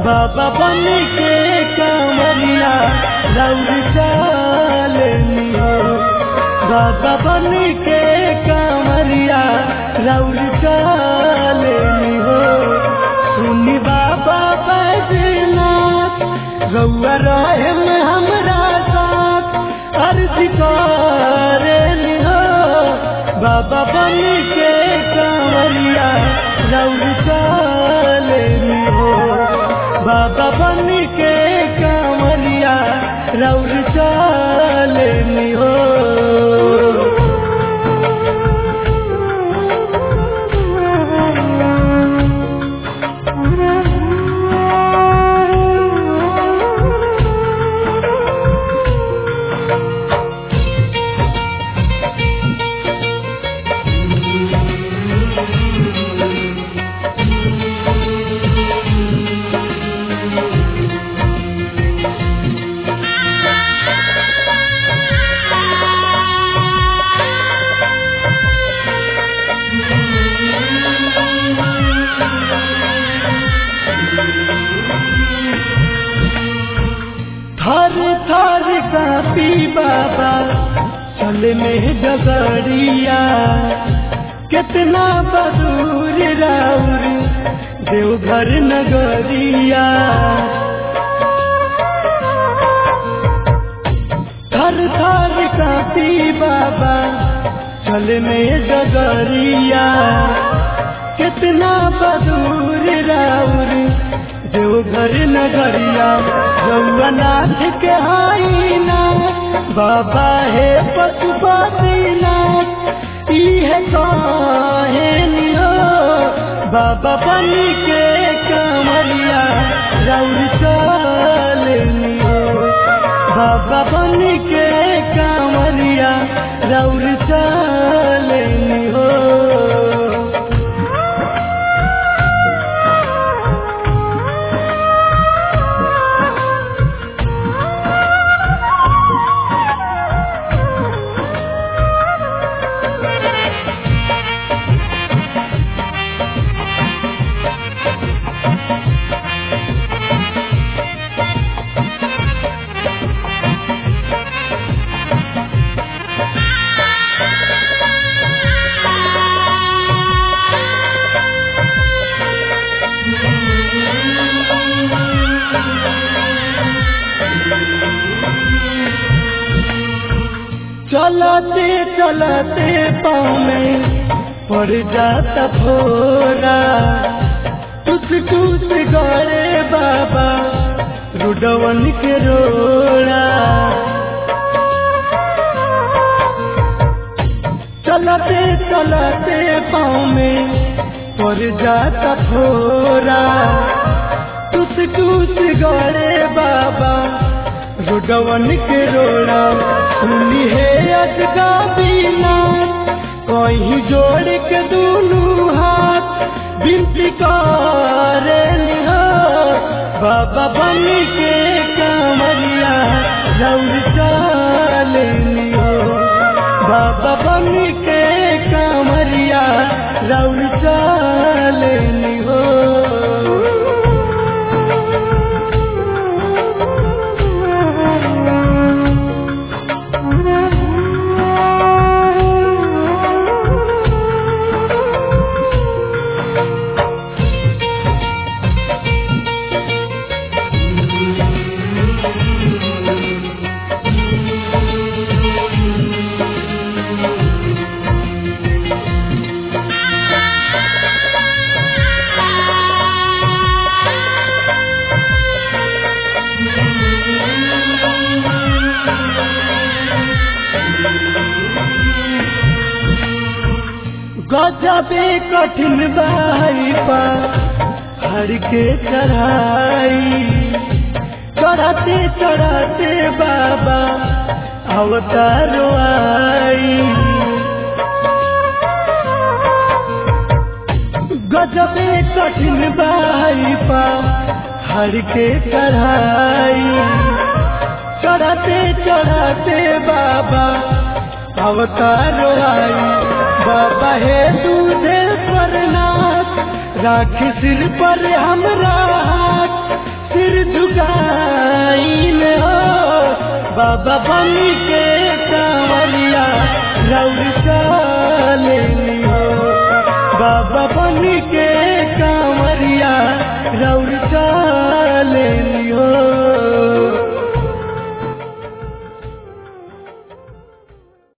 बाबा बन के कांवरिया रौर चालनी हो बाबा बन के कांवरिया रौर चालनी हो सुनी बाबा बैजनाथ रउआ रहे में हमरा साथ अर्ज करेली हो बाबा बन के कांवरिया रौर चालनी हो बाबा बन के कांवरिया रौर चालनी हो थर थर कापी बाबा चल में डगरिया कितना बदूर राउर देवघर नगरिया थर थर कापी बाबा चल में डगरिया कितना बदूर राउर देवघर नगरिया रउनाथ के आईना बाबा है पशुपतिनाथ इहे कहे नियो बाबा बन के कमरिया रउर चलनी हो बाबा बन के कमरिया रउर चलनी हो चलते चलते पाँव में पड़ जाता फोरा टूट टूट गए बाबा रुडवन के रोड़ा चलते चलते पाँव में पड़ जाता फोरा टूट टूट गए बाबा रुडवन के रोड़ा सुनी है अजगा बीना कहीं जोड़ के दोनों हाथ बिनती करे हो बाबा बन के कमरिया रौर चालनी हो बाबा बन के कमरिया रौर चालनी हो गजबे कठिन बाई पा हर के चढ़ाई चढ़ाते चढ़ाते बाबा अवतारो आई गजबे कठिन बाई पा हर के चढ़ाई चढ़ाते चढ़ाते बाबा अवतारो आई बाबा हे दूधे पर नाथ राख सिर पर हमरा हाथ सिर झुकाइल हो बाबा बनी के कांवरिया रौर चलेली हो बाबा बनी के